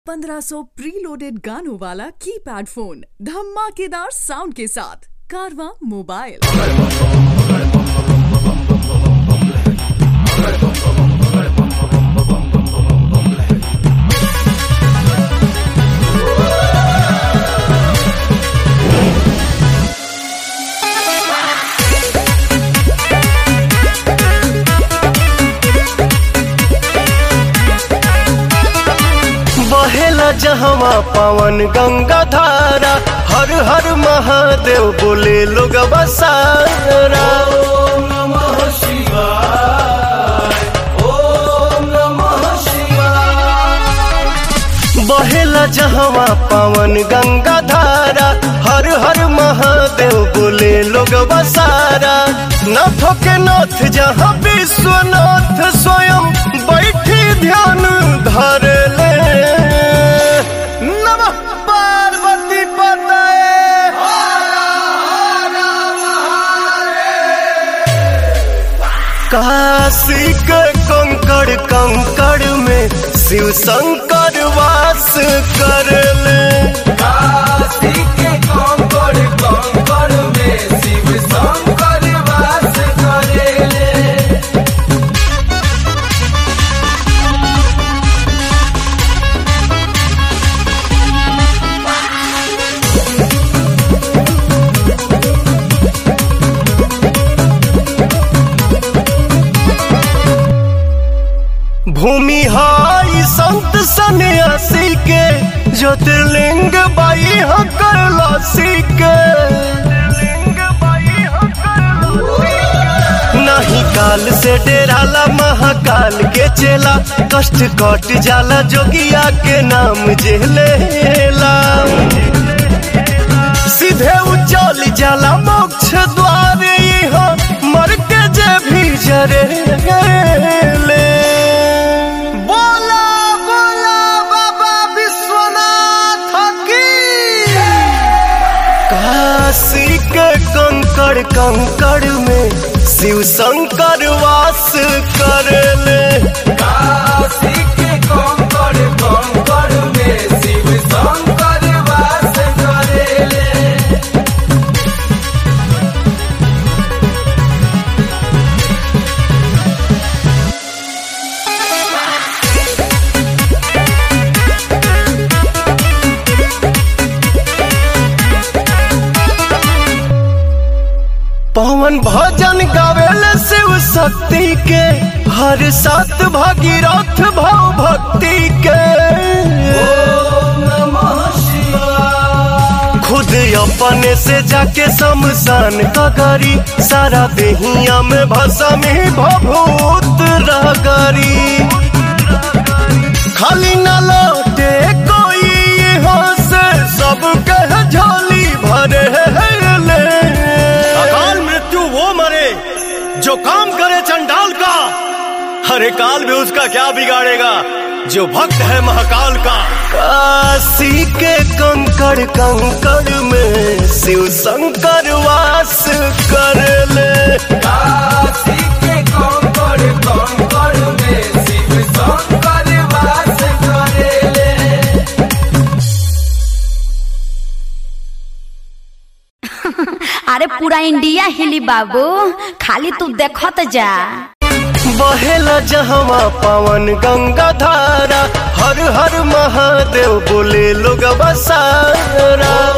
1500 preloaded गानों वाला keypad phone धमाकेदार साउंड के साथ कारवा मोबाइल बहेला जहवा पावन गंगा धारा हर हर महादेव बोले लोग बसारा बहेला जहवा पावन गंगा धारा हर हर महादेव बोले लोग बसारा नाथों के नाथ जहाँ विश्वनाथ स्वयं बैठी ध्यान धर ले नमः पार्वती पतये काशी के कंकड़ कंकड़ में शिव शंकर वास कर ले भूमि हाई संत सन्यासी के ज्योतिर्लिंग बाई हकर लासी के नहीं काल से डेराला महाकाल के चेला कष्ट कट जाला जोगिया के नाम जेलेला सीधे उचल जाला मोक्ष द्वार यहाँ मर के जे भी जरे ले बोला बोला बाबा विश्वनाथ की काशी के कंकड़ कंकड़ में शिव शंकर वास कर ले पवन भजन गावेल शिव शक्ति के हर सात भागीरथ भाव भक्ति के खुद अपने से जाके शमशान का करी सारा देहिया में भसा में भभूत रगरी खाली न लौटे कोई यहाँ से सब कह झोली भरे ले अकाल मृत्यु वो मरे जो काम करे चंडाल का हरे काल भी उसका क्या बिगाड़ेगा जो भक्त है महाकाल का काशी के कंकड़ कंकड़ में शिव शंकर वास कर ले अरे पूरा इंडिया हिली बाबू खाली तू देखत जा बहेला जहवा पावन गंगा धारा हर हर महादेव बोले लोग बसारा